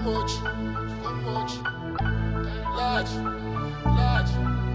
much, too much. Large, large,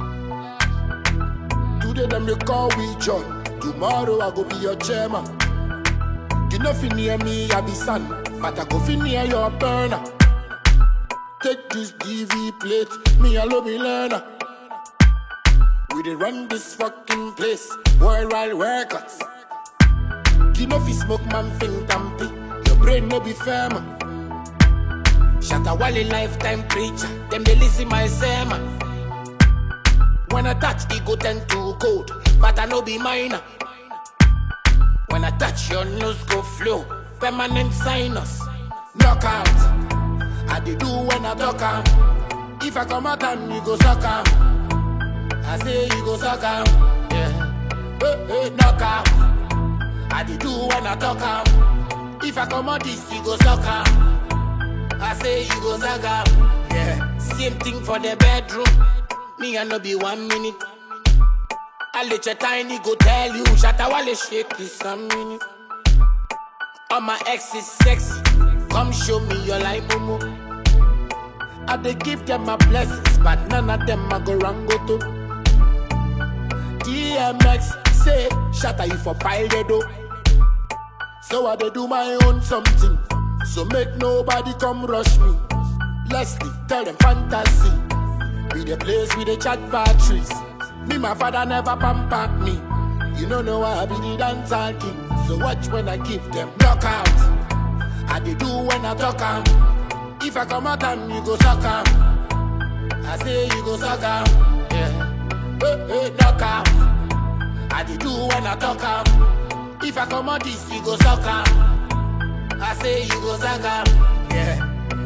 large. Today them they call we John. Tomorrow I go be your chairman. You know fi near me, I be son, but I go fi near your burner. Take this DV plate, me alone be learner. We dey run this fucking place, worldwide workouts. You know fi smoke man think tampy, your brain no be firm. Shatta Wale lifetime preacher, them they listen my sermon. When I touch, it go tend to cold, but I no be minor. When I touch, your nose go flow, permanent sinus. Knockout, I dey do when I talk am. If I come out and you go suck am, I say you go suck am. Yeah, hey, hey, knockout. I dey do when I talk am. If I come out this, you go suck am. I say you go suck am. Yeah, same thing for the bedroom. Me I no be one minute. I let your tiny go tell you, Shatta Wale shake this a minute. All my ex is sexy. Come show me your life, Momo. I dey give them my blessings, but none of them I go wrong go to. DMX say, Shatta you for pile the dough. So I dey do my own something. So make nobody come rush me. Leslie, tell them fantasy. Be the place with the chat batteries. Me, my father never pampered me. You don't know why I be the dancer king. So watch when I give them knockout. I dey do when I talk am. If I come out and you go suck am. I say you go suck am. Yeah. Hey, hey, knockout. I dey do when I talk am. If I come out this, you go suck am. I say you go suck am. Yeah.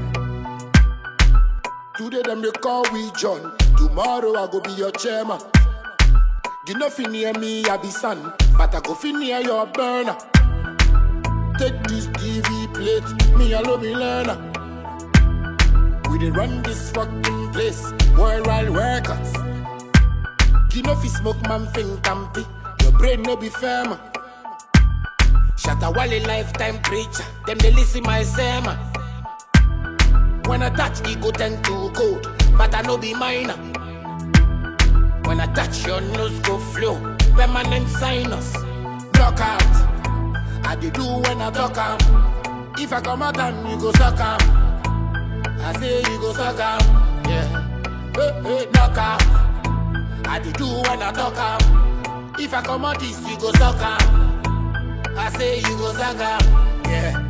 Today them they call we John. Tomorrow I go be your chairman. You know fi near me, I be son, but I go fi near your burner. Take this DV plate, me alone be learner. We dey run this fucking place, worldwide workouts. You know fi smoke man think tampy, your brain no be firm. Shatta Wale lifetime preacher, them they listen my sermon. When I touch, it go tend to cold, but I no be minor. When I touch, your nose go flow, permanent sinus. Knockout, I dey do when I talk am. If I come out and you go suck am, I say you go suck am. Yeah, hey, hey, knockout, I dey do when I talk am. If I come out this, you go suck am. I say you go suck am. Yeah.